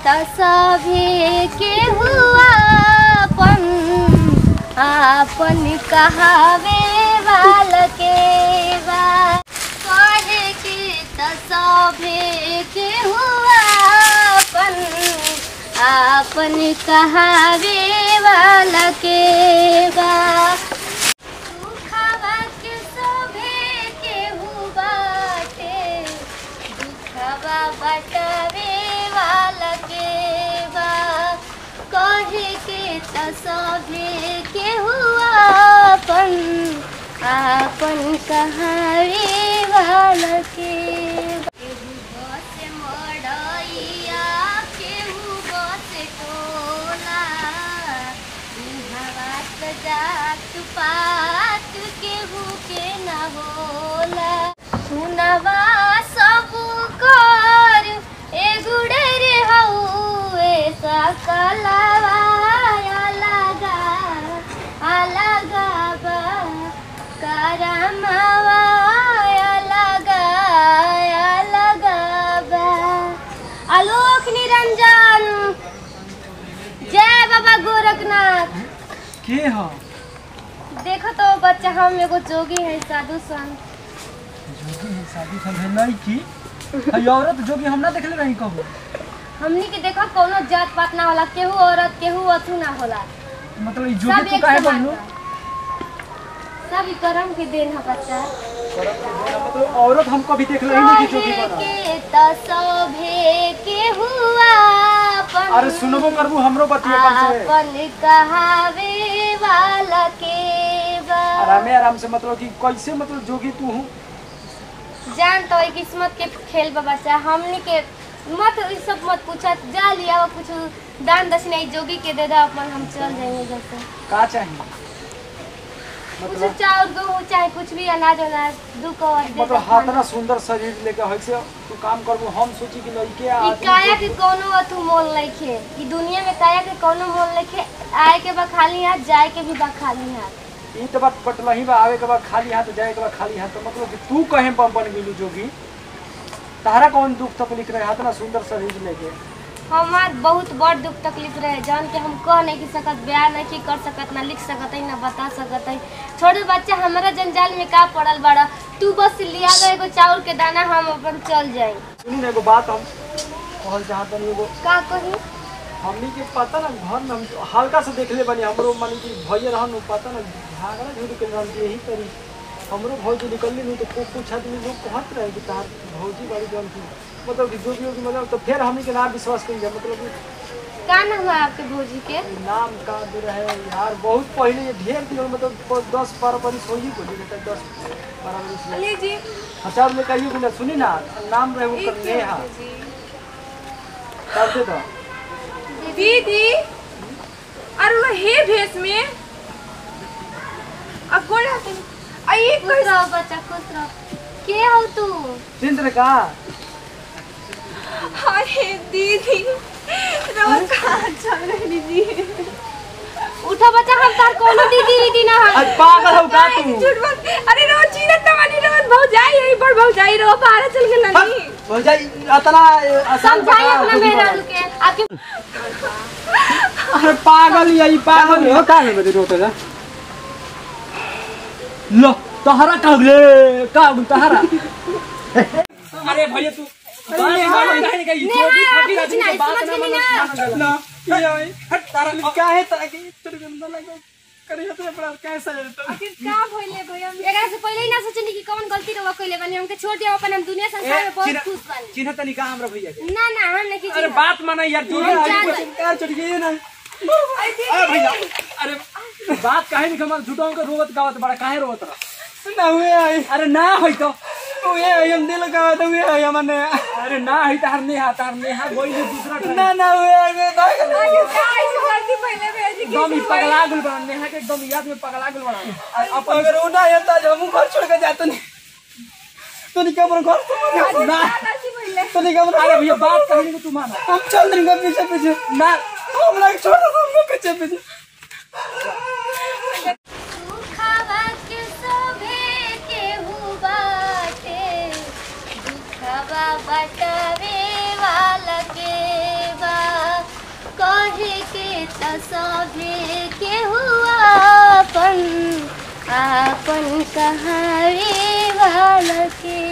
त सभे के हुआ अपन आपन कहावे वाल के बा कहे के त सभे के हुआ अपन आपन कहावे वाल के बा दुखवा के सभे केहू बाटे दुखवा बटवे वाला के बा कहे के त सभे केहू अपन आपन कहावे वाला के बा। केहू बस मड़ैया केहू बस टोला हवात जात पात केहू के न होला सुनवा सब कर ए गुड़े रे हउए सकलवा अलगा अलगा बा करमवा अलगा अलगा बा आलोक निरंजन जय बाबा गोरखनाथ के ह देखो तो बच्चा हम एगो जोगी है साधु संत जोगी है शादी सब है नहीं की हई औरत जोगी हम ना देखले रही कबो हमनी के देखो कोनो जात पात ना होला केहू औरत केहू अथू ना होला मतलब ई सब जोगी तू एक काहे समान बनलू बा। सब ई कर्म के देन है बच्चा मतलब औरत हम कभी देखले ही नहीं कि जोगी कहे बनल के त सभे के हुआ अपन अरे सुनबो करबू हमरो बतिया कम से अपन कहावे वाला के बा आरामे आराम से मतलब कि कैसे मतलब जोगी तू हूँ जान तो ई किस्मत के खेल बा बच्चा हमनी के मत ई सब मत पूछा जा लिया वो कुछ दान दक्षिणा ई जोगी के दे दो अपन हम चल जाएंगे जैसे का चाहिए कुछ मतलब चाउर गेहूँ चाहे कुछ भी अनाज अनाज दू कवर दे दो मतलब हाथना सुंदर शरीर लेके है से तू काम करबू हम सोची कि लड़के ई आदमी काया के जोगी- कोनो अथु मोल नइखे ई दुनिया में काया के कोनो मोल नइखे आए के बा खाली हाथ जाए के भी बा खाली हाथ ई तो बात पटलही बा आवे के बाद खाली हाथ जाए के बाद खाली हाथ तो मतलब कि तू कहे बम बन गेलू जोगी तारा कौन दुख तकलीफ रहे हाथ ना सुंदर शरीर लेके हमार बहुत बड़ दुख तकलीफ रहे जान के हम कह नहीं की सकत बयान नहीं कर सकत ना लिख सकत है ना बता सकत है छोड़ू बच्चा हमारा जंजाल में का पड़ल बड़ा तू बस लिया गए एगो चाउर के दाना हम अपन चल जाई सुनी ना एगो बात हम कहल चाहत तनी एगो का कही हमनी के पता ना घर में हम हल्का से देखले बनी हमरो मानी कि भैया रहन उ पता ना झगड़ा झूठ के रहन यही करी हमरो भौजी निकलली नहीं तो कुछ कुछ आदमी लोग कहत रहे कि तार भौजी बड़ी जन थी मतलब कि जो भी होगी मतलब तो फिर हमनी के ना विश्वास करी जा मतलब कि का नाम है आपके भौजी के ई नाम का दे रहे यार बहुत पहले ये ढेर दिन हो, मतलब प- दस बारह बरिस हो ही बोली बेटा दस बारह बरिस हो। लीजिए अच्छा में कहियो कि ना सुनी ना नाम रहे वो कर नेहा कर दे तो दीदी और वो हे भेष में अब कौन रहते हैं? आ ये खुश रहो बच्चा खुश रहो के हो तू चिंत्र का अरे दीदी रोज कहाँ चल रही दीदी उठो बच्चा हम तार कोनो दीदी दीदी ना हम आज पागल हो का तू झूठ बात अरे रोज चीरत तमानी रोज बहुत जाई यही पर बहुत जाई रो बाहर चल के नहीं हो जाई इतना आसान समझाई बता अपना खुद ही मेरा बता। रुके आपके अरे पागल यही पागल हो का है बदे रोते ना लो तहरा का गले का हो तहरा अरे भैया तू बात मान नहीं गई जो भी फकीर आदमी के बात ना मान ना ये आई हट तारा क्या है ताकि तेरे गंदा लगा करे तो बड़ा कैसा है तो आखिर का भइले भैया एकरा से पहले ही ना सोचनी कि कौन गलती रवा कइले बानी हमके छोड़ दिया अपन हम दुनिया संसार में बहुत खुश बानी चिन्ह तनी का हमरा भैया के ना ना हम नहीं अरे बात माना यार तू हम आगे जान- कुछ कार चढ़ गई ना अरे भैया अरे बात काहे नहीं कमल झूठों के रोवत गावत बड़ा काहे रोवत रहा ना हुए आई अरे ना होई तो हुए आई हम दिल का तो हुए आई हमने अरे ना होई तार नेहा तार नेहा गोई ने दूसरा ट्रेन ना ना हुए आई मैं भाग गलती पहले भेज एकदम ही पगला गुल बना नेहा के एकदम याद में पगला गुल बना अब अगर वो ना आया तो हम घर छोड़ के जाते नहीं तो नहीं क्या घर छोड़ ना तो नहीं क्या अरे भैया बात कहीं को तू माना हम चल देंगे पीछे पीछे ना हम लोग छोड़ दो हमको पीछे पीछे दुखवा के सभे केहू बाटे दुखवा बटवे वाला के बा त सभे के हुआ अपन आपन कहावे वाला के